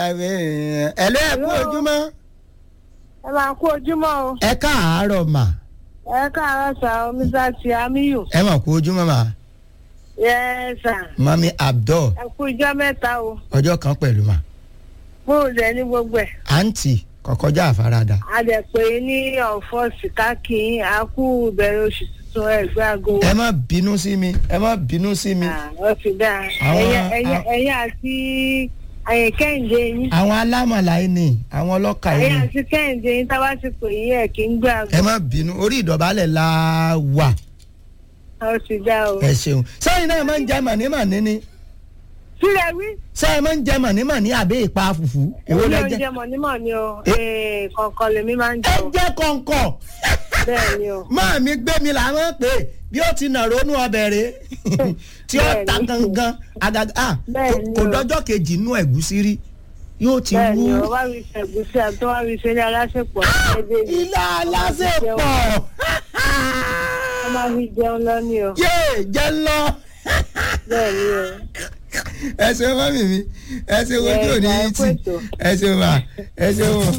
ẹ lé ẹ kú ojúmọ́ ẹ máa kú ojúmọ́ o ẹ káàárọ̀ mà ẹ káàárọ̀ sà o mr tiamiyu ẹ mà kú ojúmọ́ mà yẹ sà mami abdul ẹ kú ijọ́ mẹ́ta o ọjọ́ kan pẹ̀lú mà bóòlù ẹ ní gbogbo ẹ̀ àǹtí kọ̀kọ́jà àfaradà adẹ̀pẹ́ ní ọ̀fọ̀ sìkákì àkú ìbẹ̀rẹ̀ oṣù tuntun ẹgbẹ́ aago ẹ má bínú sí mi ẹ má bínú sí mi ó ti dáa Àwọn- ẹ̀yìn- ẹ̀yìn àwọn- ẹ̀yìn àti ẹ̀yìn kẹ́hìndé yín àwọn alámọ̀lá yìí ni àwọn ọlọ́kà yìí ẹ̀yìn ni àti kẹ́hìndé yín tá a bá ti pè yín ẹ̀ kí ń gbé aago ẹ má bínú orí ìdọ̀bálẹ̀ la wà ó ti dáa o. ẹ ṣeun sẹ́yìn náà máa ń jẹ mànímàní ni sílẹ̀ wí sẹ́yìn máa ń jẹ mànímàní àbí ìpa fùfú èwo èwo lẹ ló ń jẹ jẹ mọ̀nímọ̀ ni o Eh. Eh, kọ̀ọ̀kan lèmi máa ń ẹ jẹ o jẹ́ kọ̀ǹkọ̀ bẹ́ẹ̀ ni o. máa mi gbé mi làwọn pè é bí ó ti nà ronú ọbẹ̀ rẹ̀ tí ó ta Bẹ́ẹ̀ni. gangan àgàgà ah, Bẹ́ẹ̀ni kò o. dọ́jọ́ kejì inú ẹ̀gúsí rí yóò ti bẹ́ẹ̀ wú ni o wá rí ṣẹ̀gúsí àti tó wá rí ṣe ní aláṣepọ̀ ẹ̀ẹ́dẹ́ yìí ilé aláṣepọ̀ wọ́n máa fi jẹun lọ ní o yéè jẹ́ lọ bẹ́ẹ̀ ni o. ẹ ṣeun mọ́mì mi ẹ ṣeun ojú òní Yes, yìí ẹ kú tì ètò. ẹ ṣeun mà ẹ ṣeun.